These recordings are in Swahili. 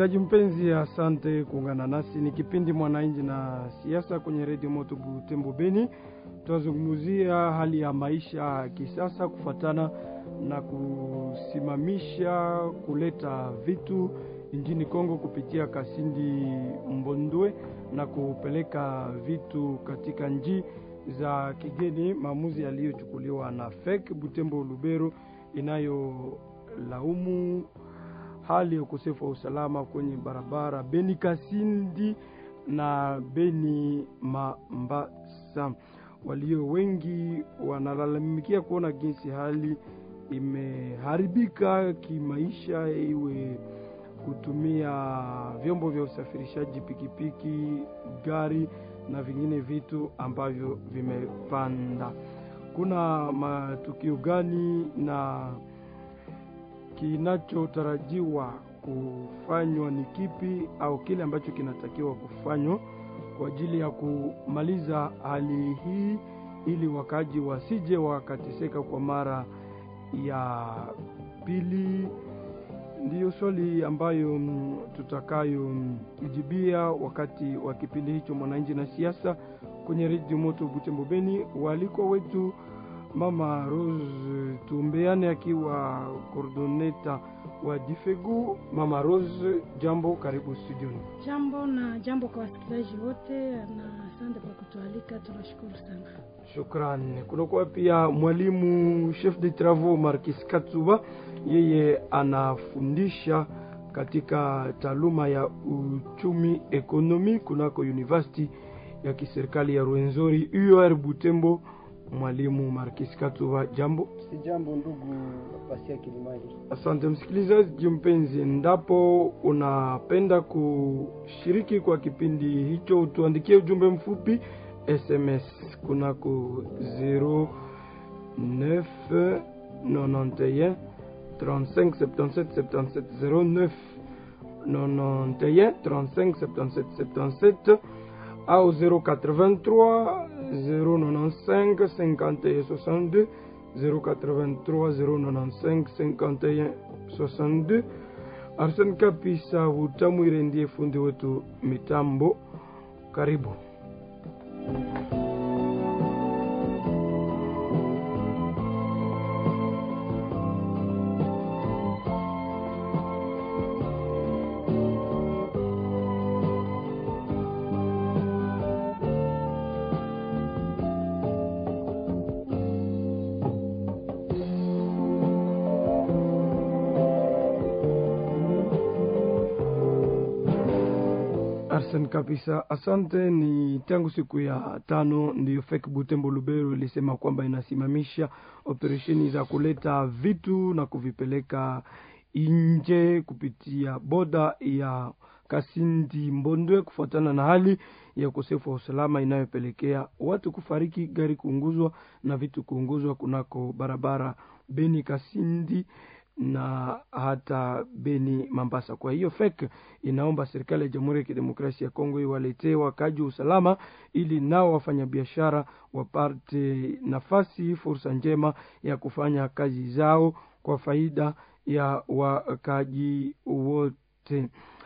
Msikilizaji mpenzi, asante kuungana nasi. Ni kipindi Mwananchi na Siasa kwenye redio Moto Butembo Beni. Tutazungumzia hali ya maisha ya kisasa kufuatana na kusimamisha kuleta vitu nchini Kongo kupitia Kasindi Mbondwe na kupeleka vitu katika nchi za kigeni, maamuzi yaliyochukuliwa na FEC Butembo Lubero inayolaumu hali ya ukosefu wa usalama kwenye barabara Beni Kasindi na Beni Mambasa. Walio wengi wanalalamikia kuona jinsi hali imeharibika kimaisha, iwe kutumia vyombo vya usafirishaji, pikipiki, gari na vingine vitu ambavyo vimepanda. Kuna matukio gani na kinachotarajiwa kufanywa ni kipi, au kile ambacho kinatakiwa kufanywa kwa ajili ya kumaliza hali hii, ili wakaji wasije wakateseka kwa mara ya pili? Ndiyo swali ambayo tutakayojibia wakati wa kipindi hicho Mwananchi na Siasa kwenye redio Moto Butembo Beni. Waalikwa wetu Mama Rose Tumbeane akiwa coordinator wa Difegu. Mama Rose, jambo, karibu studioni. Jambo na jambo kwa wasikilizaji wote, na asante kwa kutualika, tunashukuru sana. Shukrani. Kunakuwa pia mwalimu chef de travaux Markis Katsuba, yeye anafundisha katika taaluma ya uchumi ekonomi kunako university ya kiserikali ya Rwenzori UR Butembo. Mwalimu Markis Katuba, jambo. Si jambo ndugu Pasia Kilimali. Asante msikilizaji mpenzi, endapo unapenda kushiriki kwa kipindi hicho, utuandikie ujumbe mfupi SMS kunako 0991 35 77 77 09 91 35 77 77 au 083 095 51 62 083 095 51 62. Arsene Kapisa Utamwire ndiye fundi wetu mitambo. Karibu. Arsene kabisa, asante. Ni tangu siku ya tano ndiyo FEC Butembo Lubero ilisema kwamba inasimamisha operesheni za kuleta vitu na kuvipeleka nje kupitia boda ya Kasindi Mbondwe kufuatana na hali ya ukosefu wa usalama inayopelekea watu kufariki, gari kuunguzwa na vitu kuunguzwa kunako barabara Beni Kasindi na hata Beni Mambasa. Kwa hiyo FEC inaomba serikali ya Jamhuri ya Kidemokrasia ya Kongo iwaletee wakaji usalama, ili nao wafanyabiashara wapate nafasi, fursa njema ya kufanya kazi zao kwa faida ya wakaji wote.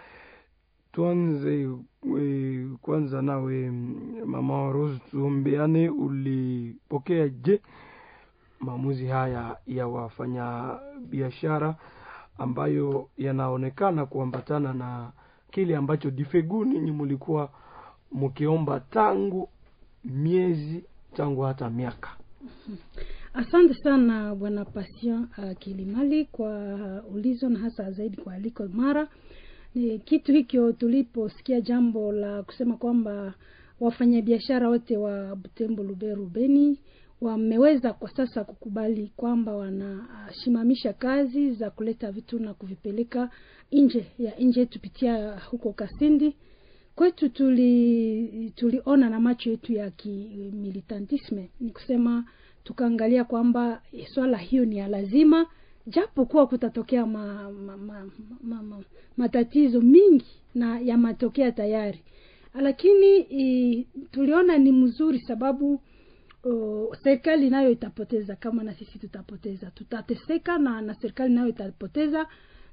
Tuanze e, kwanza nawe Mama Rose, tuombeane, ulipokea je maamuzi haya ya wafanya biashara ambayo yanaonekana kuambatana na kile ambacho Difegu ninyi mulikuwa mkiomba tangu miezi tangu hata miaka. Asante sana bwana Passion uh, Kilimali kwa uh, ulizo na hasa zaidi kwa aliko mara ni kitu hicho, tuliposikia jambo la kusema kwamba wafanyabiashara wote wa Butembo, Lubero, Beni wameweza kwa sasa kukubali kwamba wanashimamisha kazi za kuleta vitu na kuvipeleka nje ya nje yetu pitia huko Kasindi kwetu. Tuli tuliona na macho yetu ya kimilitantisme, ni kusema tukaangalia kwamba swala hiyo ni ya lazima, japo kuwa kutatokea ma, ma, ma, ma, ma, matatizo mingi na yamatokea tayari, lakini i, tuliona ni mzuri sababu Uh, serikali nayo itapoteza kama na sisi tutapoteza, tutateseka na na serikali nayo itapoteza,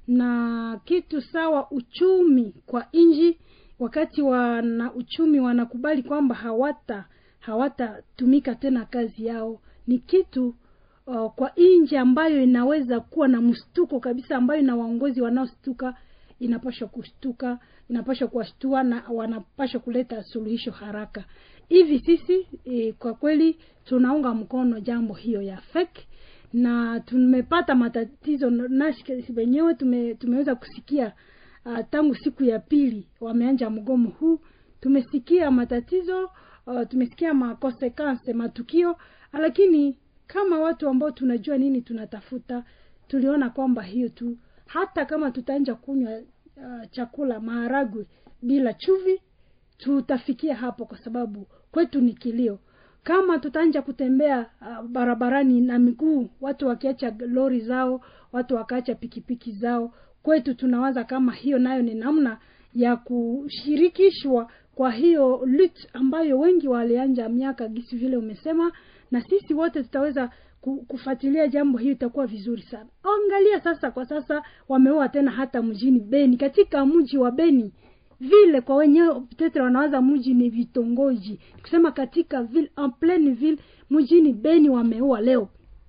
na kitu sawa uchumi kwa nji wakati wana uchumi wanakubali kwamba hawata hawatatumika tena kazi yao ni kitu uh, kwa nchi ambayo inaweza kuwa na mshtuko kabisa ambayo ina waongozi wanaostuka inapashwa kushtuka inapashwa kuwashtua na wanapashwa kuleta suluhisho haraka hivi sisi e, kwa kweli tunaunga mkono jambo hiyo ya fake na tumepata matatizo nasi wenyewe tume, tumeweza kusikia uh, tangu siku ya pili wameanja mgomo huu tumesikia matatizo uh, tumesikia makonsekanse matukio lakini kama watu ambao tunajua nini tunatafuta tuliona kwamba hiyo tu hata kama tutaanja kunywa uh, chakula maharagwe bila chuvi tutafikia hapo kwa sababu kwetu ni kilio kama tutaanja kutembea uh, barabarani na miguu watu wakiacha lori zao watu wakaacha pikipiki zao kwetu tunawaza kama hiyo nayo ni namna ya kushirikishwa kwa hiyo lut ambayo wengi walianja miaka gisi vile umesema na sisi wote tutaweza kufuatilia jambo hiyo itakuwa vizuri sana angalia sasa kwa sasa wameua tena hata mjini beni katika mji wa beni vile kwa wenyewe tetre wanawaza mji ni vitongoji kusema katika ville en pleine ville mjini beni wameua leo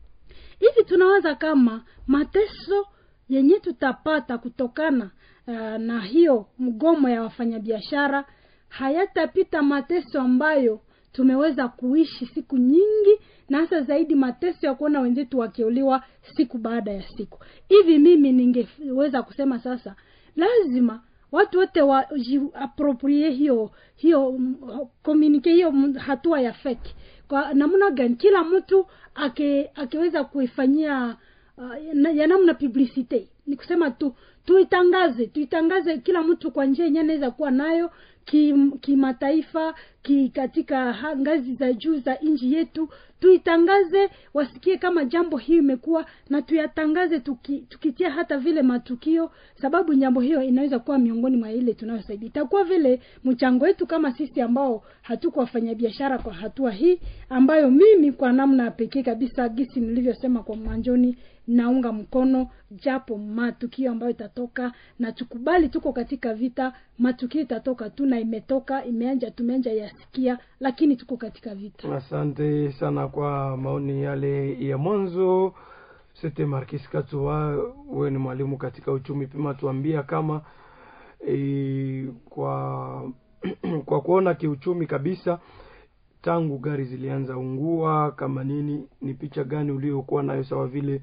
hivi tunawaza kama mateso yenye tutapata kutokana uh, na hiyo mgomo ya wafanyabiashara hayatapita mateso ambayo tumeweza kuishi siku nyingi na hasa zaidi mateso ya kuona wenzetu wakiuliwa siku baada ya siku hivi mimi ningeweza kusema sasa lazima watu wote wajiaproprie hiyo hiyo komunike hiyo hatua ya feki kwa namna gani kila mtu ake akiweza kuifanyia uh, ya namna publicite ni kusema tu tuitangaze tuitangaze kila mtu kwa njia yenyewe anaweza kuwa nayo kimataifa ki, ki katika ha, ngazi za juu za nchi yetu tuitangaze wasikie kama jambo hiyo imekuwa na tuyatangaze tuki, tukitia hata vile matukio sababu jambo hiyo inaweza kuwa miongoni mwa ile tunayosaidia itakuwa vile mchango wetu kama sisi ambao hatuko wafanyabiashara kwa hatua hii ambayo mimi kwa namna pekee kabisa gisi nilivyosema kwa mwanjoni naunga mkono japo matukio ambayo itatoka na tukubali tuko katika vita matukio itatoka tu na imetoka imeanja tumeanja yasikia lakini tuko katika vita asante sana kwa maoni yale ya mwanzo sete markis katua wewe ni mwalimu katika uchumi pima tuambia kama e, kwa kwa kuona kiuchumi kabisa tangu gari zilianza ungua kama nini ni picha gani uliokuwa nayo sawa vile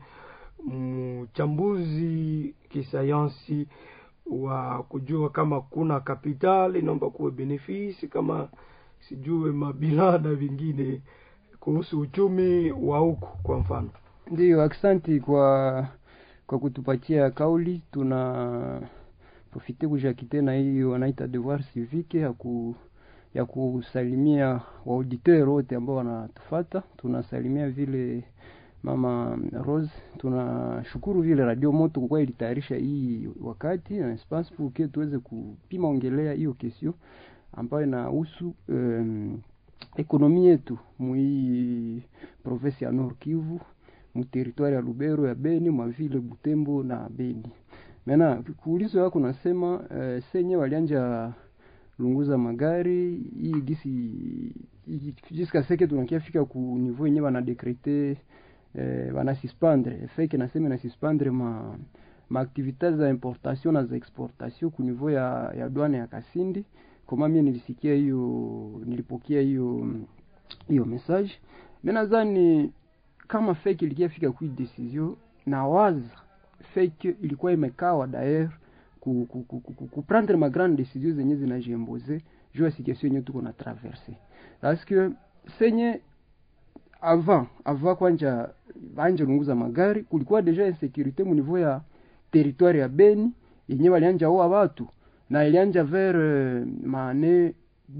mchambuzi kisayansi wa kujua kama kuna kapital inaomba kuwe benefisi kama sijue mabilada vingine kuhusu uchumi wa huku kwa mfano ndiyo aksanti kwa kwa kutupatia kauli tuna profite kujaki tena hiyo wanaita devoir civique ya ku ya kusalimia waauditeur wote ambao wanatufata tunasalimia vile mama Rose tunashukuru vile radio moto kwa ilitayarisha hii wakati na espace pour que tuweze kupima ongelea hiyo kesio ambayo inahusu um, ekonomi yetu mui province ya Nord Kivu mu territoire ya Lubero ya Beni mwa vile Butembo na Beni. Mena kuulizo yako nasema uh, senye walianja lunguza magari hii gisi jiska seke tunakiafika ku niveau yenye wana dekrete eh, wanasuspendre feke nasema nasuspendre ma maaktivite za importation na za exportation ku niveau ya, ya douane ya Kasindi. Kama mie nilisikia hiyo, nilipokea hiyo hiyo message. Mimi nadhani kama fake ilikiafika kui decision na waza fake ilikuwa imekawa daer ku, ku, ku, ku, ku prendre ma grande decision zenye zinajiemboze juu ya situation yenye tuko na traverse parce que senye avant avant kwanja banje lunguza magari kulikuwa deja insécurité mu niveau ya territoire ya Beni yenye walianja oa watu na ilianja vers euh, maane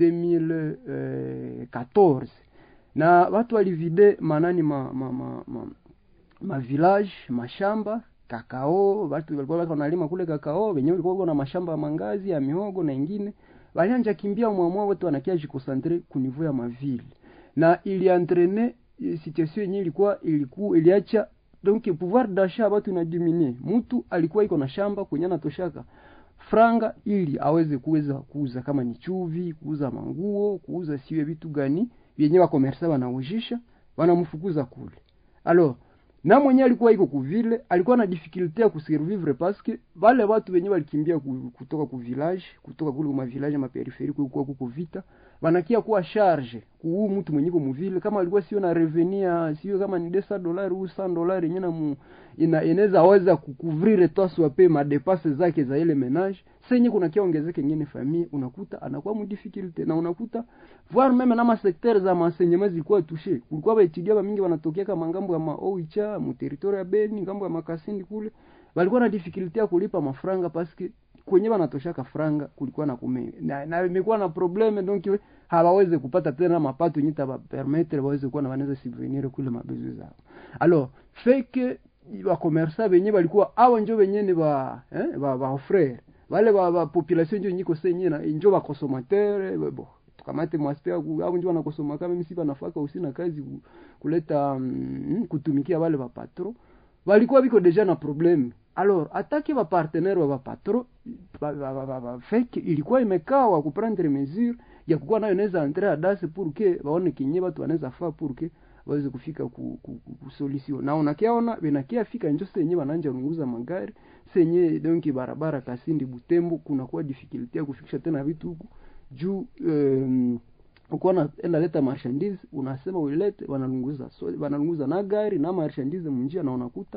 2014 na watu walivide manani ma, ma, ma, ma, ma village mashamba kakao watu walikuwa wako wanalima kule kakao wenyewe walikuwa na mashamba ya mangazi ya mihogo na ingine walianja kimbia mwamwa wote wanakia jikosantre ku niveau ya maville na iliantrene situation yenyewe ilikuwa ilikuwa iliacha donc pouvoir d'achat watu inadiminue mtu alikuwa iko na shamba kwenye anatoshaka franga ili aweze kuweza kuuza kama ni chuvi kuuza manguo kuuza siwe vitu gani vyenye wakomersa wanaujisha wanamfukuza kule alors na mwenye alikuwa iko kuvile alikuwa na difficulté ya kusurvivre paske wale watu wenye walikimbia ku- kutoka ku village kutoka kule kuma village ma peripherie kulikuwa kuko vita wanakia kuwa charge kuu mtu mwenye mu vile kama alikuwa sio na revenia sio kama ni 200 dollars au 100 dollars yenye na mu ina inaweza weza kukuvrire tosi wape madepase zake za ile menage senye kuna kia ongezeke ngine famille unakuta anakuwa mu difficulté na unakuta voir meme na masekter za maenseignement zilikuwa touché kulikuwa baetudia ba mingi wanatokea kama ngambo ya maoicha mu territoire ya Beni ngambo ya makasindi kule walikuwa na difficulté ya kulipa mafranga paske kwenye wanatoshaka franga kulikuwa na kume na, na imekuwa na probleme donc we- hawawezi kupata tena mapato yenye taba permettre waweze kuwa na wanaweza subvenir kule mabezo zao alors fake bakomersa benye balikuwa awa njo benye ni ba eh, ba, ba frere wale ba, ba population njo nyiko senye na njo ba consommateur bo tukamate mwaspea au njo wanakosoma kama mimi si banafaka usi na kazi ku- kuleta mm, kutumikia wale ba patro walikuwa biko deja na probleme alors atake ba partenaire wa ba patro ba, ba, ba, ba, ba, fake ilikuwa imekaa wa kuprendre mesure ya kukuwa nayo naweza entrer adase pour que baone kinye watu wanaweza faa pour que waweze kufika ku, ku, ku, ku solution na unakiaona benakia fika njo senye bananja runguza magari senye donc barabara Kasindi Butembo kunakuwa difficulty ya kufikisha tena vitu huku juu um, ukuwa na enda leta marchandise unasema uilete wanalunguza so, wanalunguza na gari na marchandise munjia na unakuta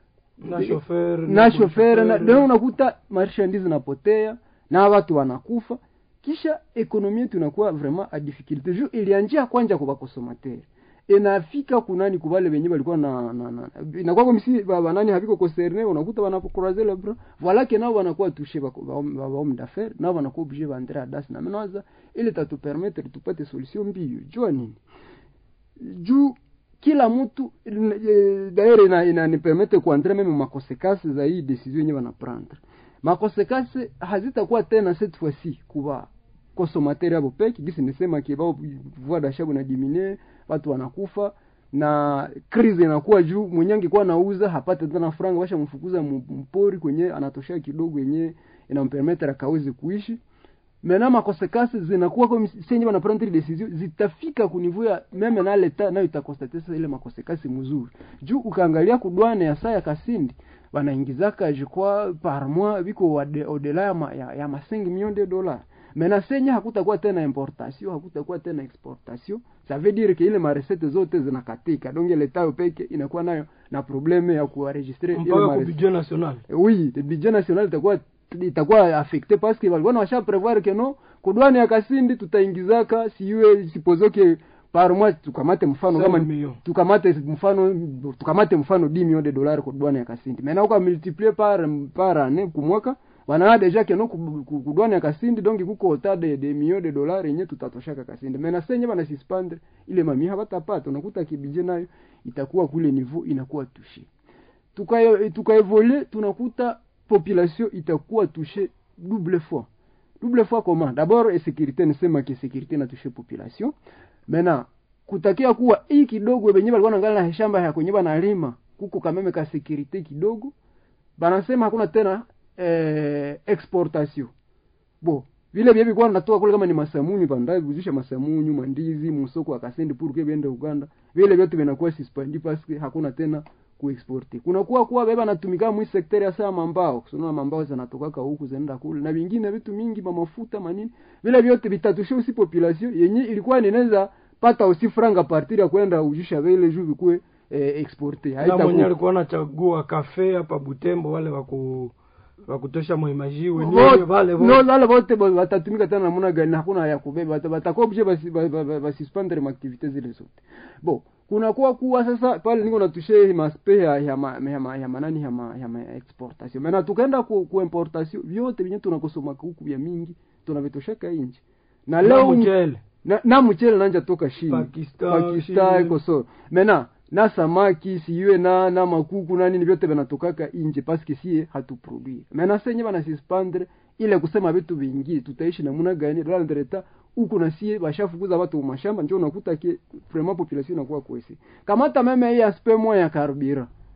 na shofer na shofere na ndio unakuta marchandise napotea na watu wanakufa kisha ekonomi yetu inakuwa vraiment a difficulté juu ilianjia kwanja kwa consommateur inafika kunani kubale wenye walikuwa na, na, na inakuwa kwa msi banani haviko concerne unakuta wanapokroiser le bras voilà que nao wanakuwa touché ba ba ba homme d'affaires nao wanakuwa obligé baentrer adas na menaza ili tatu permettre tupate solution mbio jua nini juu kila mtu eh, d'ailleurs ina inanipermete kuandre meme makonsekansi za hii decision yenye wanaprendre makonsekansi hazitakuwa tena cette fois-ci kuba consommateur abo peke gisi nisema ki bao pouvoir d'achat buna diminue watu wanakufa na crise inakuwa juu mwenye angekuwa nauza hapate tena franga washa mfukuza mu- mpori kwenye anatoshea kidogo yenye inampermettre akaweze kuishi mena makonsekansi zinakuwa comme senye bana prendre decision zitafika kunivou ya meme na leta nayo itakonstate sasa ile makonsekansi mzuri juu ukaangalia kudwane ya saa ya Kasindi wanaingizaka je crois par mois biko wade- au-delà ya, ma, ya, ya ma 5 millions de dollars mena senye hakutakuwa tena importation hakutakuwa tena exportation ça veut dire que ile maresete zote zinakatika donc leta yo peke inakuwa nayo na probleme ya kuenregistrer ile mpaka ku marecette budget national oui le budget national itakuwa itakuwa affecté parce que walikuwa washa prevoir que no kudwani ya Kasindi tutaingizaka siwe sipozoke par mois tukamate mfano Cinq kama millions. tukamate mfano tukamate mfano 10 millions de dollars kwa douane ya Kasindi maintenant uka multiplier par par année kwa mwaka wana deja que no ku- ku- kudwani ya Kasindi donc kuko ota de, de millions de dollars yenye tutatoshaka Kasindi maintenant senye bana suspendre ile mami hawatapata unakuta kibije nayo itakuwa kule niveau inakuwa touché tukae tukaevole tunakuta population itakuwa touché double fois double fois comment d'abord insécurité nisema ki sécurité na touché population maintenant kutakia kuwa hii kidogo wenyewe walikuwa naangalia na shamba ya kwenye banalima kuko kameme ka sécurité kidogo banasema hakuna tena eh, exportation bo vile vile vilikuwa natoka kule kama ni masamunyu bandaye kuzisha masamunyu mandizi musoko akasendi pour que biende Uganda vile vyote vinakuwa suspendi parce que hakuna tena kuexporte kunakuwa kuwa beba natumika mwi sekter ya saa mambao kusona mambao zinatoka huku zinaenda kule na vingine vitu mingi mafuta manini vile vyote vitatusha usi population yenye ilikuwa ninaweza pata usi franga partir ya kwenda ujisha vile juu vikue eh, exporte na mwenye haitakuwa alikuwa anachagua kafe hapa Butembo wale waku wakutosha mwimaji wenyewe wale no wote wale wote ba- watatumika tena namna gani hakuna ya kubeba Bata- batakuwa obligé basi ba- ba- ba- basuspendre maaktivite zile zote bo kunakuwa kuwa sasa pale niko natushe maspe ya ya ma, ya, ma, ya manani ya ma, ya ma exportation mena tukaenda ku, ku importation vyote vinye tunakosoma huku vya mingi tunavitoshaka inji na na leo mchele na, na mchele nanja toka shini Pakistan, Pakistan Chine. iko so mena na samaki siwe na na makuku na nini vyote vinatokaka inje paske sie hatuproduire mena senye bana suspendre ile kusema vitu vingi tutaishi namna gani la ndreta huku na sie bashafukuza watu mu mashamba ndio unakuta ke vraiment population inakuwa kwesi kamata meme hii aspect moya ya carburant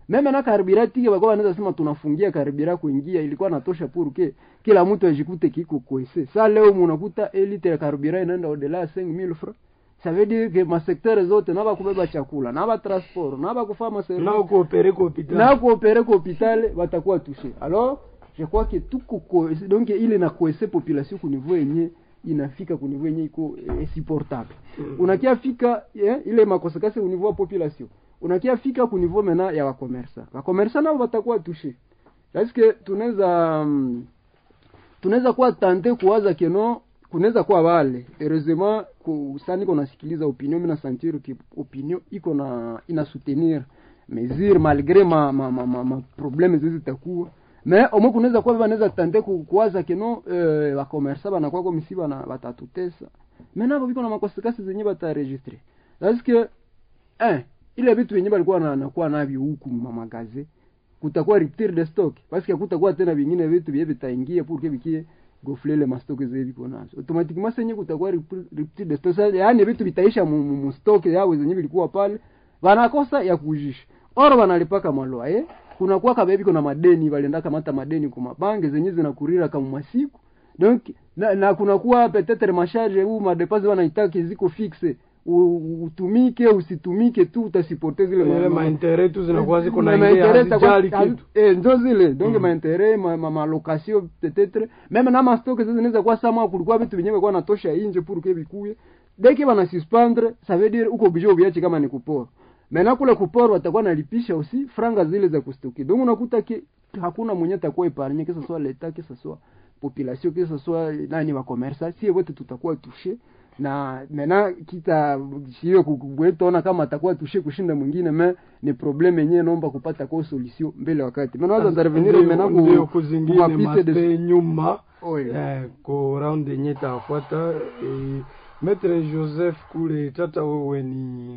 meme na karibira tike bakuwa wanaweza sema tunafungia karibira kuingia ilikuwa natosha purke kila mtu ajikute kiko kwese sa leo munakuta elite ya karibira inaenda odela ya 5000 francs ça veut dire que masektere zote naba kubeba chakula naba transport naba kufanya maservice nao kuopere ku hopital na kuopere ku hôpital batakuwa touché alors je crois que tuko ko donc ile na kuese population ku niveau yenye inafika ku niveau yenye iko eh, supportable unakia fika eh, ile makonsequence au niveau ya population unakia fika ku niveau mena ya wakomersa wakomersa nao batakuwa touché parce que tunaweza mm, tunaweza kuwa tante kuwaza keno kunaweza kuwa wale heureusement ku sasa niko nasikiliza opinion mimi na sentir ki opinion iko na ina soutenir mesure malgré ma ma ma, ma, ma problème zizi zitakuwa mais au moins kunaweza kuwa wanaweza tante ku, kuwaza keno eh, wa commerce bana kwa kwa misiba na batatutesa mais nabo biko na makonsequences zenye bataregistre parce que eh ile vitu yenye balikuwa na nakuwa navyo huku mamagaze kutakuwa rupture de stock parce que kutakuwa tena vingine vitu vye vitaingia pour que vikie gofle le mastock zile viko nazo automatiquement senye kutakuwa rupture rupture de stock Sasa, yaani vitu vitaisha mu, mu, mu stock yao zenye vilikuwa pale wanakosa ya kujisha oro wanalipaka maloa eh kuna kwa kabebi kuna madeni walienda kamata madeni kwa mabange zenye zinakurira kama masiku donc na, na kuna kuwa peut-être masharge huu madeposit wanaitaki ziko fixe U- utumike usitumike tu utasipote zile ile ma- ma- mainteret tu zinakuwa ziko Ma- na ingia mainteret zitakuwa- hazijali hazi- kitu eh, ndio zile donc Mm. mainteret ma, ma, malocation peut-être même na mastock zizi zinaweza kuwa sama kulikuwa vitu vyenyewe kwa natosha inje pour que bikuye deki bana suspendre ça veut dire uko obligé uviache kama ni kupora Mena kule kupora watakuwa nalipisha usi franga zile za kustoki. Donc unakuta ki hakuna mwenye atakuwa epargne kesa soit l'etat kesa soit population kesa soit nani wa commerce si wote tutakuwa touché na mena kita sio kubwetona kama atakuwa touché kushinda mwingine me ni problem yenyewe naomba kupata kwa solution mbele wakati. Mena waza intervenir Ndio- mena ndio ku kuzingine mapiste de maste nyuma Oyo. eh, ko round yenye itafuata eh, Maitre Joseph kule tata, wewe ni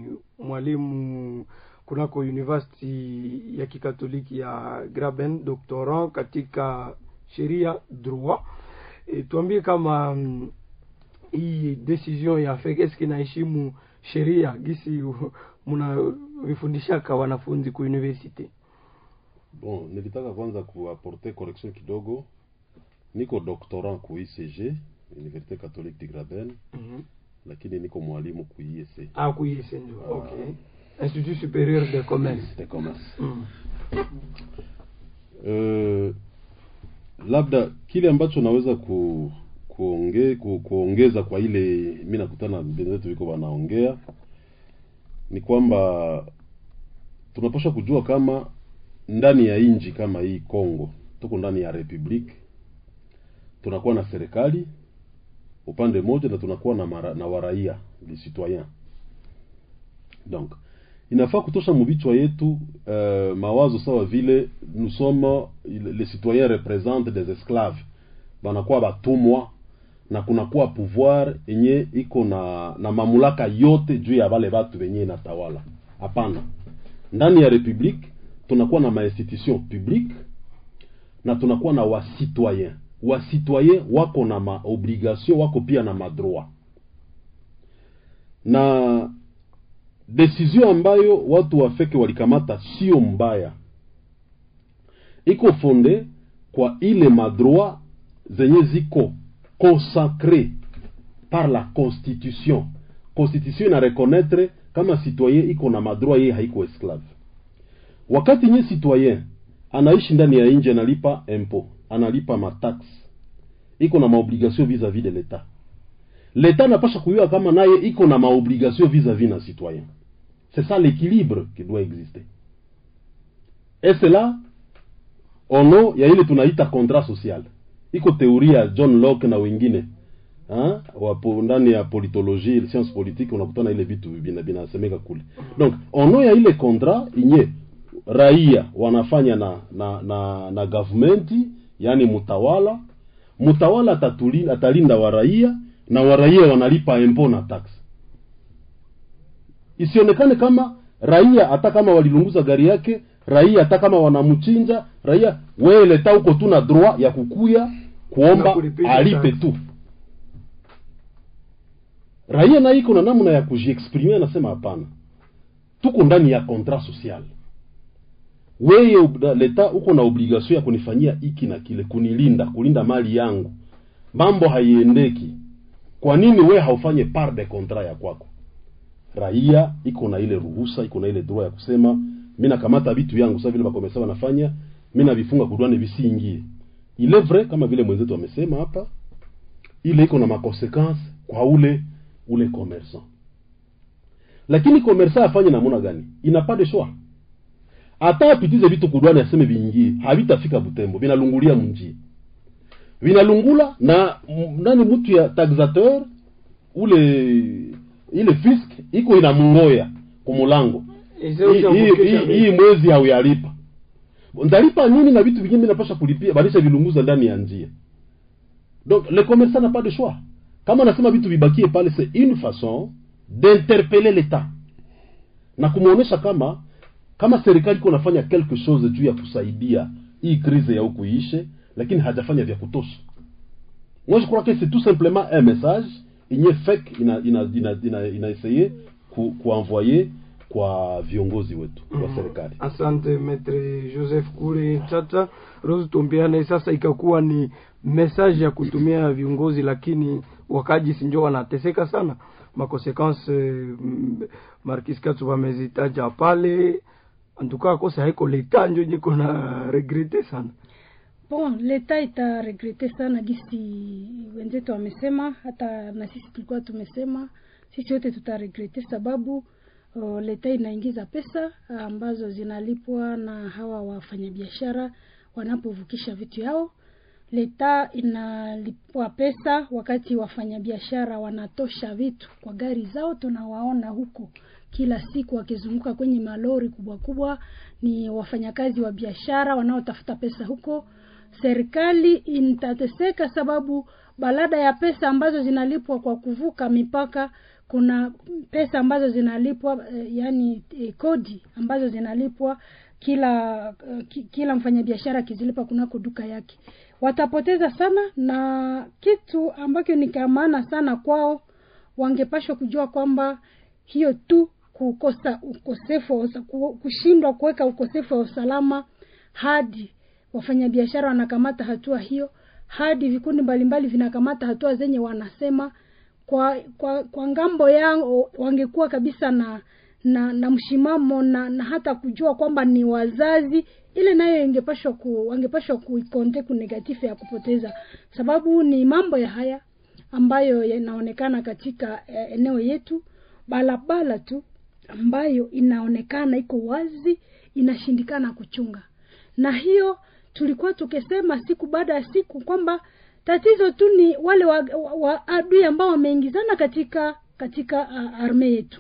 mwalimu kunako university ya kikatoliki ya Graben, doctorant katika sheria droit. E, tuambie kama mm, hii decision ya FEC eske inaheshimu sheria gisi mnavifundishaka wanafunzi ku university? Bon, nilitaka kwanza kuaporte correction kidogo. Niko doctorant ku ICG, Université Catholique de Graben, Mhm. lakini niko mwalimu ku IEC. Ah, kuiese ndio. Okay. Institut supérieur de commerce. de commerce. Mm. Uh, labda kile ambacho naweza ku, kuonge, ku, kuongeza kwa ile mi nakutana benzetu viko wanaongea ni kwamba tunapaswa kujua kama ndani ya inji kama hii Congo tuko ndani ya republique, tunakuwa na serikali upande mmoja na tunakuwa na, mara, na waraia les citoyens donc inafaa kutosha mubichwa yetu uh, mawazo sawa vile nous sommes les citoyens représentent des esclaves banakuwa batumwa na kunakuwa pouvoir yenye iko na na mamulaka yote juu ya wale watu wenye inatawala hapana ndani ya republique tunakuwa na mainstitution publique na tunakuwa na wasitoyen wasitoyen wako na maobligation wako pia na madroit na decision ambayo watu wafeke walikamata sio mbaya iko fonde kwa ile madroit zenye ziko consacre par la constitution constitution ina reconnaître kama citoyen iko na madroit yeye haiko esclave wakati nye citoyen anaishi ndani ya nje analipa impôt analipa matax iko na maobligation vis-à-vis de l'état l'état anapasha kuyua kama naye iko na maobligation vis-à-vis na citoyen c'est ça l'équilibre qui doit exister et cela au nom ya ile tunaita contrat social iko teoria ya john locke na wengine ha? wapo ndani ya politologie science politique unakutana ile vitu bina- binasemeka kule donc au nom ya ile contrat inye raia wanafanya na na na, na governmenti yani mtawala mtawala atatuli- atalinda wa raia na waraia wanalipa impo na tax isionekane kama raia hata kama walilunguza gari yake raia hata kama wanamchinja raia wewe leta huko tu na droit ya kukuya Na kuomba kulipisha alipe tax. tu raia na iko na namna ya kujiexprime anasema hapana tuko ndani ya contrat social weye ob- leta uko na obligation ya kunifanyia hiki na kile kunilinda kulinda mali yangu mambo haiendeki kwa nini we haufanye part de contrat ya kwako raia iko na ile ruhusa iko na ile droit ya kusema mi nakamata vitu yangu sasa vile bakomesa wanafanya mi navifunga kudwane visiingie ile vrai kama vile mwenzetu amesema hapa ile iko na makonsequence kwa ule ule commerçant lakini commerçant afanye namuna gani ina pas de choix hata apitize vitu kudwane aseme viingie havitafika butembo vinalungulia mnjia vinalungula na m- nani mtu ya taxateur ule ile fisk iko inamungoya kumulango Eze hii utamvukisha hii- bei. hii mwezi hauyalipa ndalipa nini na vitu vingine napasha kulipia balisha vilunguza ndani ya njia donc le commerçant n'a pas de choix kama anasema vitu vibakie pale c'est une façon d'interpeller l'état na kumwonyesha kama kama serikali iko nafanya quelque chose juu ya kusaidia hii crise ya huku iishe lakini hajafanya vya kutosha moi je crois que c'est tout simplement un message inye fek ina ina ina, ina, ina essaye ku, kuenvoyer kwa viongozi wetu wa serikali asante metre joseph kule tata rose tumbiane sasa ikakuwa ni message ya kutumia viongozi lakini wakaji sinjo wanateseka sana makonsequence mm, markis katsu wamezitaja pale antukaa kosa haiko leta njo niko na regrete sana bon leta itaregrete sana gisi wenzetu wamesema hata na sisi tulikuwa tumesema sisi wote tutaregrete sababu uh, leta inaingiza pesa ambazo zinalipwa na hawa wafanyabiashara wanapovukisha vitu yao leta inalipwa pesa wakati wafanyabiashara wanatosha vitu kwa gari zao tunawaona huko kila siku wakizunguka kwenye malori kubwa kubwa ni wafanyakazi wa biashara wanaotafuta pesa huko serikali itateseka sababu balada ya pesa ambazo zinalipwa kwa kuvuka mipaka kuna pesa ambazo zinalipwa eh, yani eh, kodi ambazo zinalipwa kila uh, ki, kila mfanyabiashara akizilipa kunako duka yake watapoteza sana na kitu ambacho ni kamana sana kwao wangepashwa kujua kwamba hiyo tu kukosa ukosefu wa usa- ku- kushindwa kuweka ukosefu wa usalama hadi wafanyabiashara wanakamata hatua hiyo hadi vikundi mbalimbali vinakamata hatua zenye wanasema kwa kwa kwa ngambo yao wangekuwa kabisa na na na mshimamo na, na hata kujua kwamba ni wazazi ile nayo ingepashwa ku wangepashwa kuikonte ku negative ya kupoteza sababu ni mambo ya haya ambayo yanaonekana katika eh, eneo yetu barabara tu ambayo inaonekana iko wazi inashindikana kuchunga na hiyo tulikuwa tukisema siku baada ya siku kwamba tatizo tu ni wale wa, wa, wa adui ambao wameingizana katika katika uh, arme yetu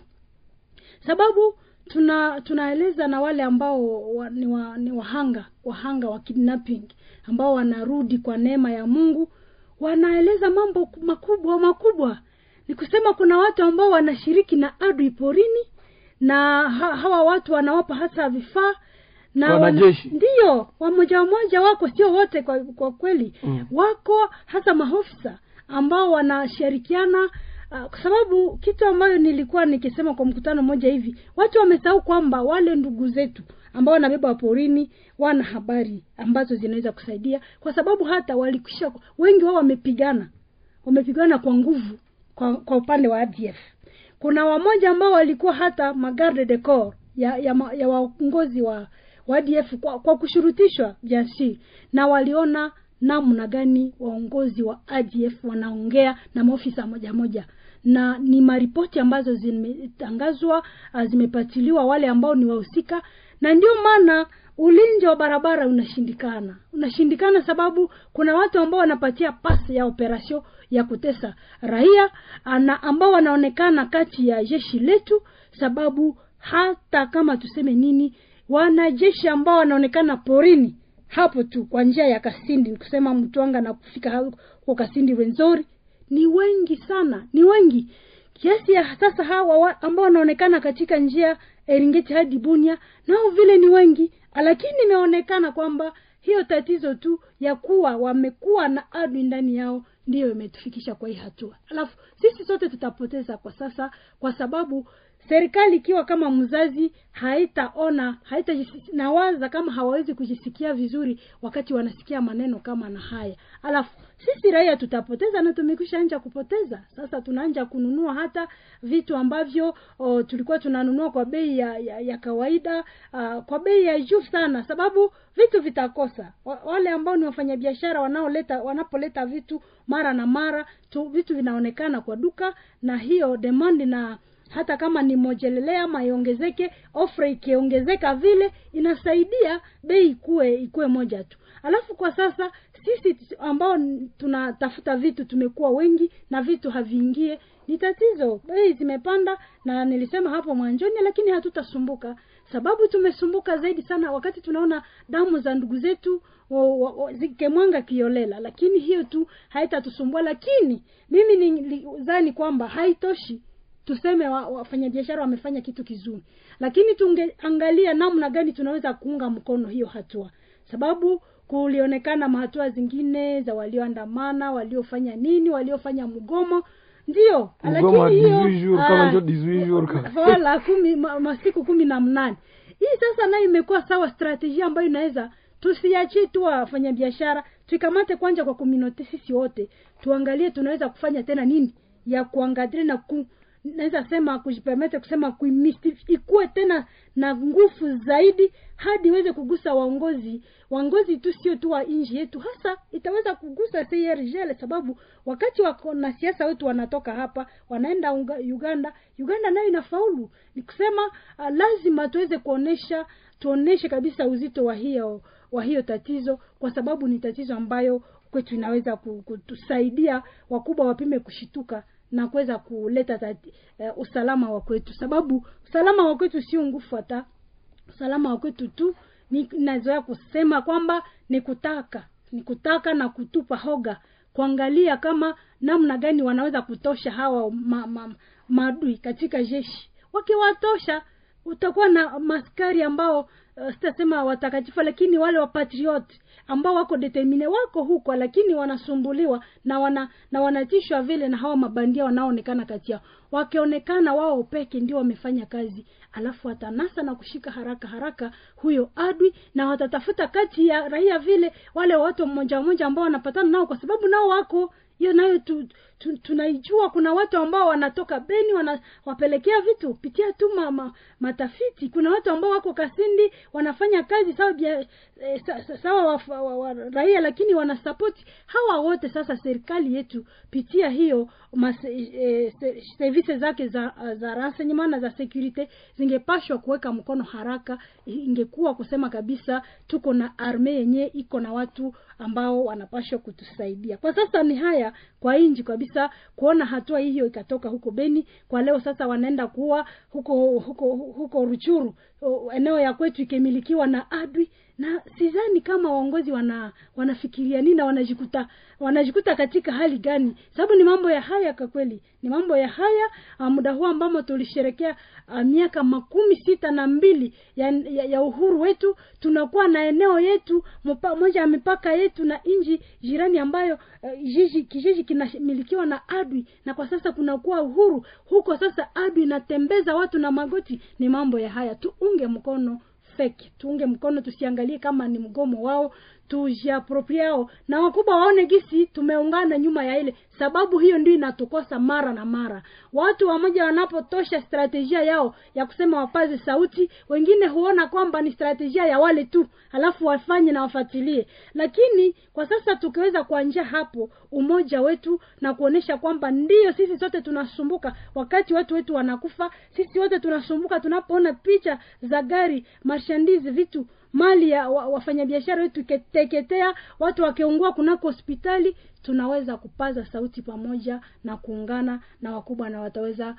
sababu tuna tunaeleza na wale ambao wa, ni, wa, ni wahanga wahanga wa kidnapping ambao wanarudi kwa neema ya mungu wanaeleza mambo makubwa makubwa ni kusema kuna watu ambao wanashiriki na adui porini na ha, hawa watu wanawapa hasa vifaa na Wanajeshi. ndiyo wamoja wamoja wako sio wote kwa, kwa kweli Mm. wako hasa maofisa ambao wanashirikiana uh, kwa sababu kitu ambayo nilikuwa nikisema kwa mkutano mmoja hivi watu wamesahau kwamba wale ndugu zetu ambao wanabeba porini wana habari ambazo zinaweza kusaidia kwa sababu hata walikwisha wengi wao wamepigana wamepigana kwa nguvu kwa, kwa upande wa ADF kuna wamoja ambao walikuwa hata magarde de corps ya ya, ma- ya waongozi wa wa ADF kwa, kwa kushurutishwa jasi na waliona namna gani waongozi wa ADF wanaongea na maofisa moja moja na ni maripoti ambazo zimetangazwa ah, zimepatiliwa wale ambao ni wahusika na ndio maana ulinzi wa barabara unashindikana unashindikana sababu kuna watu ambao wanapatia pasi ya operasio ya kutesa raia ah, na ambao wanaonekana kati ya jeshi letu sababu hata kama tuseme nini wanajeshi ambao wanaonekana porini hapo tu kwa njia ya kasindi ni kusema mtwanga na kufika huko kasindi wenzori ni wengi sana ni wengi kiasi ya sasa hawa wa, ambao wanaonekana katika njia eringeti hadi bunia nao vile ni wengi lakini imeonekana kwamba hiyo tatizo tu ya kuwa wamekuwa na adui ndani yao ndiyo imetufikisha kwa hii hatua alafu sisi sote tutapoteza kwa sasa kwa sababu serikali ikiwa kama mzazi haitaona haitanawaza kama hawawezi kujisikia vizuri wakati wanasikia maneno kama na haya alafu sisi raia tutapoteza na tumekwisha anja kupoteza sasa tunaanja kununua hata vitu ambavyo o, tulikuwa tunanunua kwa bei ya, ya, ya kawaida uh, kwa bei ya juu sana sababu vitu vitakosa Wa- wale ambao ni wafanyabiashara wanaoleta wanapoleta vitu mara na mara tu, vitu vinaonekana kwa duka na hiyo demand na hata kama ni mojelelea ama iongezeke ofre ikiongezeka vile inasaidia bei ikuwe ikuwe moja tu alafu kwa sasa sisi t- ambao n- tunatafuta vitu tumekuwa wengi na vitu haviingie ni tatizo bei zimepanda na nilisema hapo mwanzoni lakini hatutasumbuka sababu tumesumbuka zaidi sana wakati tunaona damu za ndugu zetu wa- wa- wa- zikemwanga kiolela lakini hiyo tu haitatusumbua lakini mimi nilidhani kwamba haitoshi tuseme wa- wafanyabiashara wamefanya kitu kizuri lakini tungeangalia namna gani tunaweza kuunga mkono hiyo hatua sababu kulionekana mahatua zingine za walioandamana waliofanya nini waliofanya mgomo ndio Mgomo wa lakini 18 jours, kama ah, ndio 18 jours kama. wala kumi ma, masiku kumi na mnane hii sasa nayo imekuwa sawa strategia ambayo inaweza tusiachie tu wafanyabiashara tuikamate kwanja kwa community sisi wote tuangalie tunaweza kufanya tena nini ya kuangadiri na ku naweza sema kujipermete kusema kuimisti ikuwe tena na nguvu zaidi hadi iweze kugusa waongozi waongozi tu sio tu wa nchi yetu hasa itaweza kugusa CRGL sababu wakati wako na siasa wetu wanatoka hapa wanaenda unga, Uganda Uganda nayo inafaulu ni kusema uh, lazima tuweze kuonesha tuoneshe kabisa uzito wa hiyo wa hiyo tatizo kwa sababu ni tatizo ambayo kwetu inaweza ku- kutusaidia wakubwa wapime kushituka na kuweza kuleta tati, uh, usalama wa kwetu sababu usalama wa kwetu sio nguvu hata usalama wa kwetu tu ni nazoea kusema kwamba ni kutaka ni kutaka na kutupa hoga kuangalia kama namna gani wanaweza kutosha hawa ma, ma, maadui katika jeshi wakiwatosha utakuwa na maskari ambao uh, sitasema watakatifu lakini wale wapatriot ambao wako determine wako huko lakini wanasumbuliwa na wana na wanatishwa vile na hawa mabandia wanaoonekana kati yao wakionekana wao peke ndio wamefanya kazi alafu watanasa na kushika haraka haraka huyo adui na watatafuta kati ya raia vile wale watu mmoja mmoja ambao wanapatana nao kwa sababu nao wako hiyo nayo tu, tu, tunaijua kuna watu ambao wanatoka beni wanawapelekea vitu pitia tu ma, ma, matafiti kuna watu ambao wako kasindi wanafanya kazi sawa bia, e, sa, sa, sawa wa, wa, wa, raia lakini wanasapoti hawa wote sasa serikali yetu pitia hiyo mas, e, se, service zake za za renseignement na za securite zingepashwa kuweka mkono haraka ingekuwa kusema kabisa tuko na arme yenye iko na watu ambao wanapashwa kutusaidia kwa sasa ni haya kwa inji kabisa kuona hatua hiyo ikatoka huko beni kwa leo sasa wanaenda kuwa huko huko huko ruchuru o, eneo ya kwetu ikimilikiwa na adwi na sidhani kama waongozi wana wanafikiria nini na wanajikuta wanajikuta katika hali gani sababu ni mambo ya haya kwa kweli ni mambo ya haya uh, muda huu ambamo tulisherekea uh, miaka makumi sita na mbili ya, ya, ya uhuru wetu tunakuwa na eneo yetu mpa, moja ya mipaka yetu na nji jirani ambayo uh, jiji kijiji kinamilikiwa na adwi na kwa sasa kunakuwa uhuru huko sasa adwi inatembeza watu na magoti ni mambo ya haya tuunge mkono feki tuunge mkono tusiangalie kama ni mgomo wao tujiapropriao na wakubwa waone gisi tumeungana nyuma ya ile sababu hiyo ndio inatukosa mara na mara watu wamoja wanapotosha strategia yao ya kusema wapaze sauti wengine huona kwamba ni strategia ya wale tu alafu wafanye na wafuatilie lakini kwa sasa tukiweza kuanjia hapo umoja wetu na kuonesha kwamba ndiyo sisi sote tunasumbuka wakati watu wetu wanakufa sisi wote tunasumbuka tunapoona picha za gari marshandizi vitu mali ya wa, wafanyabiashara wetu ikiteketea watu wakiungua kunako hospitali tunaweza kupaza sauti pamoja na kuungana na wakubwa na wataweza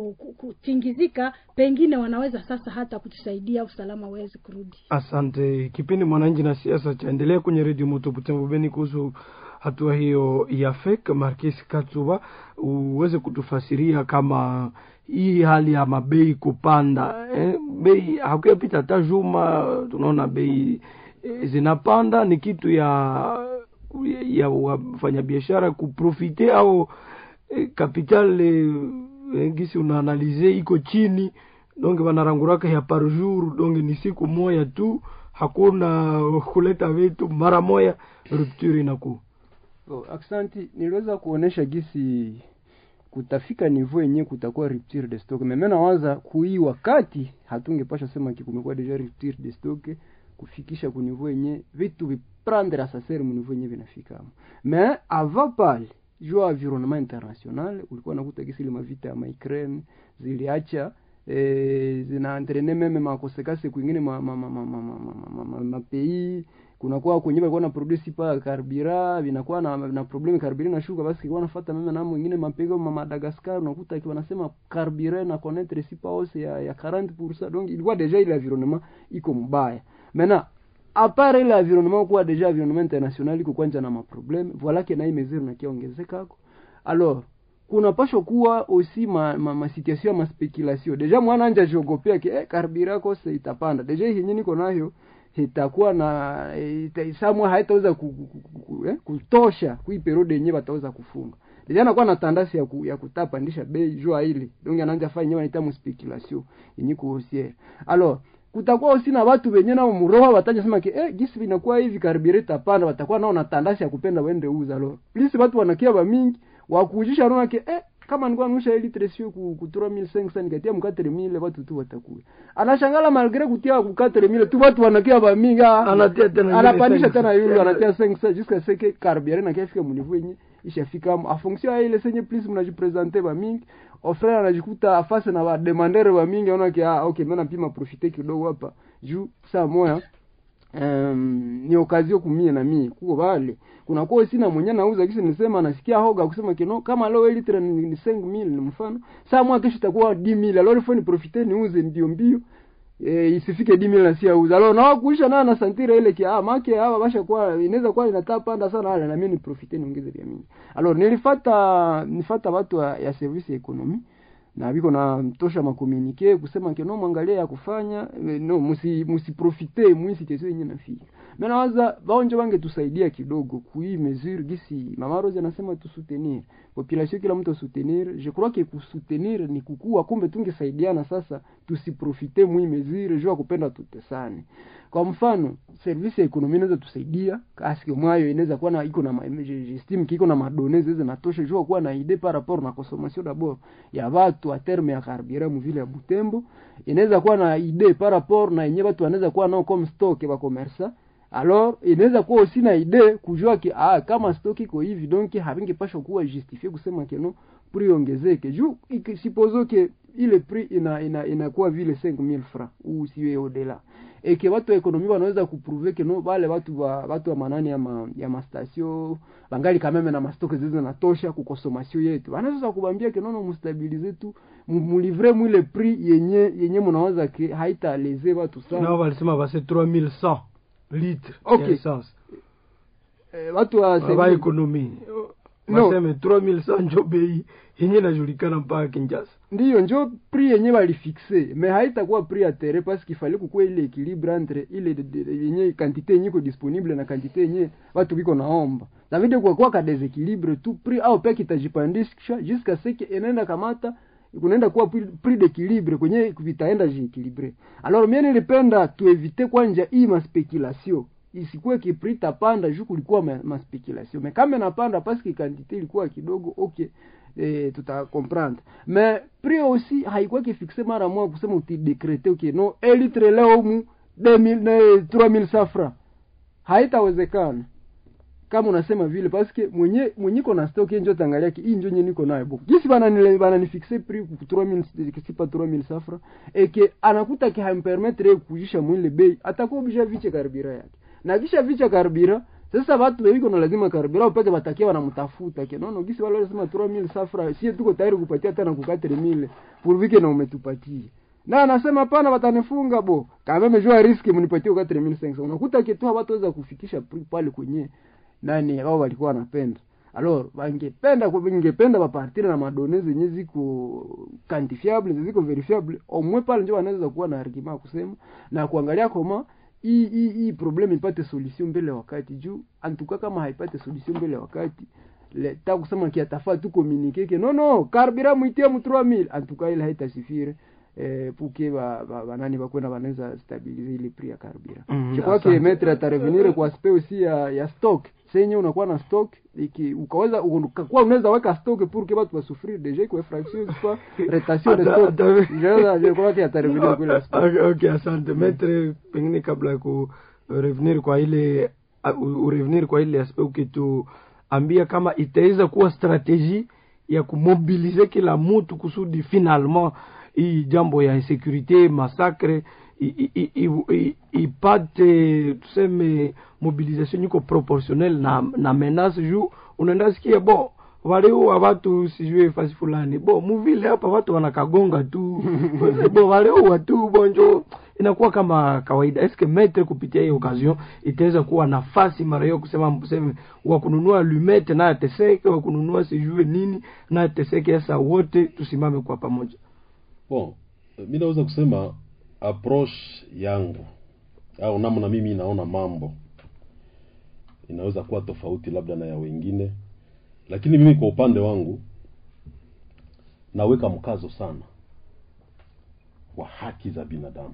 kutingizika pengine wanaweza sasa hata kutusaidia usalama uweze kurudi asante kipindi mwananchi na siasa chaendelea kwenye redio moto butembo beni kuhusu hatua hiyo ya fek markis katsuba uweze kutufasiria kama hii hali ya mabei kupanda eh, bei hakuyapita hata juma tunaona bei eh, zinapanda ni kitu ya ku- ya wafanyabiashara kuprofite au eh, capital eh, eh, gisi unaanalize iko chini donge wanaranguraka ya par jour donge ni siku moya tu hakuna kuleta vitu mara moya rupture inakuwa Oh, aksanti niliweza kuonesha gisi kutafika nivo yenye kutakuwa rupture de stock meme nawaza kui wakati hatungepasha sema ki kumekuwa deja rupture de stock kufikisha ku nivo yenye vitu viprendre à sa serre mu nivo yenye vinafikamo mais avant pale juu ya environnement international ulikuwa nakuta gisi ile mavita ya Ukraine ziliacha eh, zinaentraîner meme makosekase kwingine ma, ma, ma, ma, ma, ma, ma, ma, ma, ma pays kunakuwa kwenye balikuwa na produce pa karbira vinakuwa na, na problem karbira na shuka basi kwa nafuata meme na mwingine mapego ma Madagascar unakuta kiwa nasema karbira na connaître si pas hausse ya, ya 40% donc ilikuwa deja ile environnement iko mbaya maintenant à part ile environnement kuwa deja environnement international iko kwanja na maprobleme voilà que na hii mesure na kiongezeka alors kuna pasho kuwa aussi ma, ma, ma situation ya maspekulation deja mwana anja jiogopea ke eh, karbira kose itapanda deja hii yenyewe niko nayo itakuwa na ita, samwa haitaweza ku, ku, ku, ku, eh, kutosha kui periode yenyewe wataweza kufunga deja anakuwa na tandasi ya, ku, ya kutapandisha bei jua ile donc anaanza fanya yenyewe anaita speculation yenye kuhusiana alors kutakuwa usi na watu wenye nao muroho wataja sema ke eh gisi vinakuwa hivi karibira itapanda watakuwa nao na tandasi ya kupenda waende uza lo please watu wanakia ba mingi wakujisha naona ke eh kama nilikuwa nusha ili tresio ku, ku 3500 nikatia mu 4000 watu tu watakuwa anashangala malgré kutia ku 4000 tu watu wanakia ba mingi ah, Anatia tena anapandisha ingine tena 500. yule anatia 500 jusqu'à ce que carbiere na kafika mu niveau yenye ishafika a fonction ya ile senye plus mnajipresenter ba mingi ofrere anajikuta afase na bademandere ba mingi anaona ke ah okay mimi napima profiter kidogo hapa juu saa moya um, ni okazio kumie na mie kuko vale kuna kwa sina mwenye nauza kisi nisema nasikia hoga kusema kino kama leo litre ni, ni 5000 ni mfano saa mwa kesho itakuwa 10000 alors il faut ni profiter niuze mbio mbio e, isifike 10000 na si auza alors na kuisha na na santira ile kia ah make hawa basha kwa inaweza kuwa inataka panda sana wale na mimi ni profiter niongeze vya mingi alors nilifata nifata watu wa, ya service ya economy na biko na tosha makomunike kusema ke no mwangalia ya kufanya eh, no musi musiprofite mwisi situation yenye nafika mimi nawaza baonje wange tusaidia kidogo kui mesure gisi mama Rose anasema tu soutenir population kila mtu soutenir je crois que kusoutenir ni kukua kumbe tungesaidiana sasa tusiprofite mwi mesure jua kupenda tutesane kwa mfano service ya ekonomi inaweza tusaidia aske mwayo inaweza kuwa na iko na ma- j'estime kiko na madonnées hizo natosha jua kuwa na idée par rapport na consommation d'abord ya watu a terme ya carburant mu vile ya Butembo inaweza kuwa na idée par rapport na yenyewe watu wanaweza kuwa nao comme stock ba commerça alors inaweza kuwa aussi na idée kujua ki ah kama stock iko hivi donc havingepashwa kuwa justifier kusema ke no prix ongezeke juu iki- supposons que ile prix ina ina inakuwa vile 5000 francs ou siwe au-delà et que watu wa ekonomi wanaweza kuprouver que no wale watu wa watu wa manani ya ma, ya mastation bangali kameme na mastoke zizo natosha ku consommation yetu wanaweza kubambia ke nono mustabilize tu mu- mulivre mwile prix yenye yenye mnawaza ke haita leze watu sana nao walisema base 3100 litre Okay. ya essence eh, watu wa ba service- ekonomi No. waseme 3100 njo bei yenye inajulikana mpaka Kinshasa ndiyo njo prix yenye balifixe mais haitakuwa prix ya terre parce qu'il fallait kukuwa ile équilibre entre ile de- de- yenye quantité yenye iko disponible na quantité yenye watu biko naomba davide kwa kwa ka deséquilibre tu prix au peke itajipandisha jusqu'à ce que inaenda kamata kunaenda kuwa prix prix d'équilibre kwenye vitaenda jiéquilibre alors mimi nilipenda tuevite kwanja hii maspekulation isikuwe ki prix tapanda juu kulikuwa ma, ma speculation mais kama inapanda parce que quantité ilikuwa kidogo okay eh, tuta comprendre mais prix aussi haikuwa kifixe mara moja kusema utidekrete okay no un litre leo mu 2000 na 3000 safra haitawezekana kama unasema vile parce que mwenye mwenye iko na stock njo tangalia ki hii njo nye niko nayo bon gisi bana nile bana ni fixe prix ku 3000 kisipa 3000 safra et que anakuta ki hampermettre kujisha mwile bei atakuwa bisha viche karibira yake na kisha vicha karibira sasa watu wiko na lazima karibira upeke batakia wanamtafuta ke nono gisi wale wanasema 3000 safra sie tuko tayari kupatia tena ku 4000 purvike na umetupatia na anasema hapana watanifunga bo kama mejua riski mnipatie kwa 3500 unakuta kitu hawataweza kufikisha prix pale kwenye nani wao walikuwa wanapenda alors wangependa wangependa bapartire na madone zenye ziko quantifiable ziko verifiable au moins pale ndio wanaweza kuwa na argument kusema na kuangalia koma hii hii hii problem ipate solution mbele ya wakati juu antuka kama haipate solution mbele ya wakati le ta kusema ki atafaa tu communiquer que non non carburant mwitie mu 3000 antuka ile haitasifire eh, puke ba, ba, banani bakwenda banaweza stabiliser ile prix ya carburant Mhm, je crois que asante. maître atarevenir kwa aspect aussi ya, ya stock senye unakuwa na stock iki ukaweza ukakuwa unaweza weka stock pour que watu wasufrir déjà iko infraction soit retention de Ata- stock ata- je je crois que atarevenir kwa ile aspect Okay, okay, asante metre pengine kabla ya ku revenir kwa ile uh, urevenir kwa ile aspect ukituambia kama itaweza kuwa strategie ya kumobilize kila mtu kusudi finalement hii jambo ya insecurite masakre i- i- i- i- ipate tuseme mobilisation iko proportionnel na, na menace juu unaenda sikia bo waliua watu sijue fasi fulani bo muvile hapa watu wanakagonga tu bo waliua tu bonjo inakuwa kama kawaida eske metre kupitia hii occasion itaweza kuwa nafasi mara hiyo kusema mseme wa kununua lumete naye ateseke wa kununua sijue nini naye ateseke sasa wote tusimame kwa pamoja bon mi naweza kusema approche yangu au namna mimi naona mambo inaweza kuwa tofauti labda na ya wengine lakini mimi kwa upande wangu naweka mkazo sana wa haki za binadamu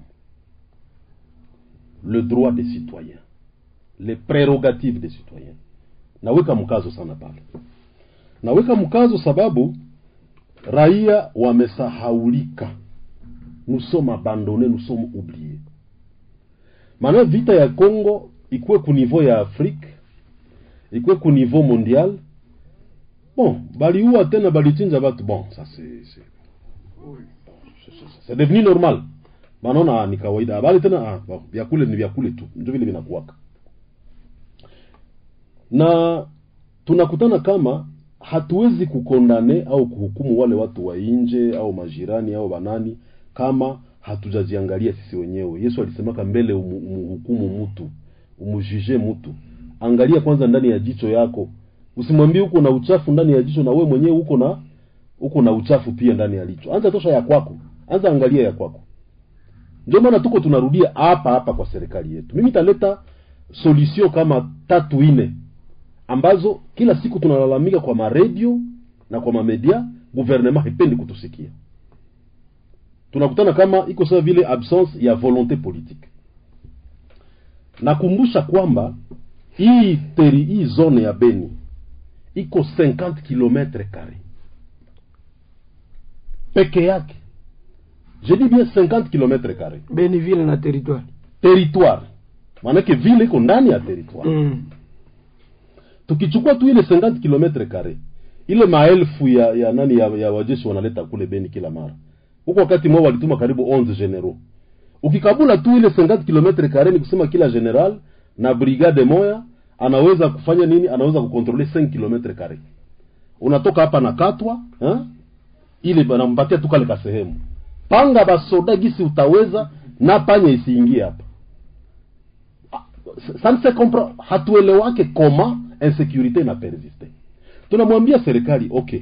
le droit des citoyens les prérogatives des citoyens naweka mkazo sana pale naweka mkazo sababu raia wamesahaulika nous sommes abandonnés nous sommes oubliés maana vita ya congo ikuwe ku niveau ya afrique ikuwe ku niveau mondial bon baliua tena balichinja batu bon ça c'est c'est c'est devenu normal banaona ah, ni kawaida bali tena ah, bon, vyakule ni vyakule tu ndio vile vinakuwaka na tunakutana kama hatuwezi kukondane au kuhukumu wale watu wa nje au majirani au banani kama hatujajiangalia sisi wenyewe yesu alisemaka mbele umu- umuhukumu mtu umujije mtu angalia kwanza ndani ya jicho yako usimwambie uko na uchafu ndani ya jicho na we mwenyewe uko na uko na uchafu pia ndani ya licho anza tosha ya kwako anza angalia ya kwako ndio maana tuko tunarudia hapa hapa kwa serikali yetu mimi taleta solution kama tatu ine ambazo kila siku tunalalamika kwa maredio na kwa mamedia guvernema haipendi kutusikia tunakutana kama iko sawa vile absence ya volonté politique nakumbusha kwamba hii teri hii zone ya beni iko 50 kilometre kare peke yake je dis bien 50 kilometre kare beni vile na territoire territoire maanake vile iko ndani ya territoire mm. tukichukua tu ile 50 kilometre kare ile maelfu ya ya nani ya, ya wajeshi wanaleta kule beni kila mara huko wakati mwao walituma karibu 11 generaux ukikabula tu ile 50 kilometre kare ni kusema kila general na brigade moya anaweza kufanya nini anaweza kukontrole 5 kilometre kare unatoka hapa na katwa eh? ile banampatia tu kale kasehemu panga basoda gisi utaweza na panya isiingie hapa ça ne se comprend hatuelewake koma insécurité na persiste tunamwambia serikali okay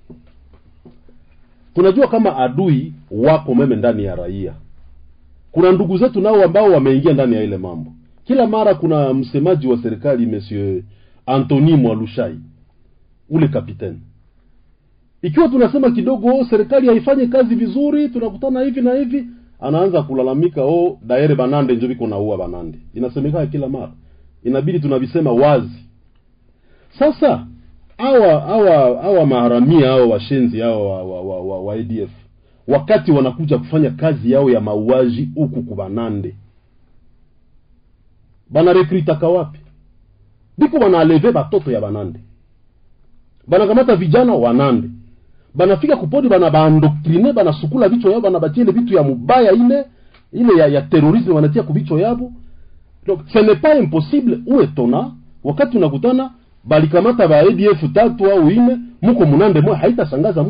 tunajua kama adui wako meme ndani ya raia kuna ndugu zetu nao ambao wameingia ndani ya ile mambo kila mara kuna msemaji wa serikali monsieur antony mwalushai ule kapiteni ikiwa tunasema kidogo oh, serikali haifanye kazi vizuri tunakutana hivi na hivi anaanza kulalamika oh daere banande njo viko naua banande inasemekana kila mara inabidi tunavisema wazi sasa hawa hawa hawa maharamia hawa washenzi hawa wa, wa, wa, wa, wa ADF wakati wanakuja kufanya kazi yao ya mauaji huku kubanande banarekritaka wapi biko banaleve batoto ya banande banakamata vijana wanande banafika kupodi bana baandoktrine banasukula vichwa yao banabatia ile vitu ya mubaya ile ile ya, ya terorisme wanatia kuvichwa yabo donc ce n'est pas impossible ou étonnant wakati unakutana balikamata ba ADF tatu au ine muko munande moya haitashangaza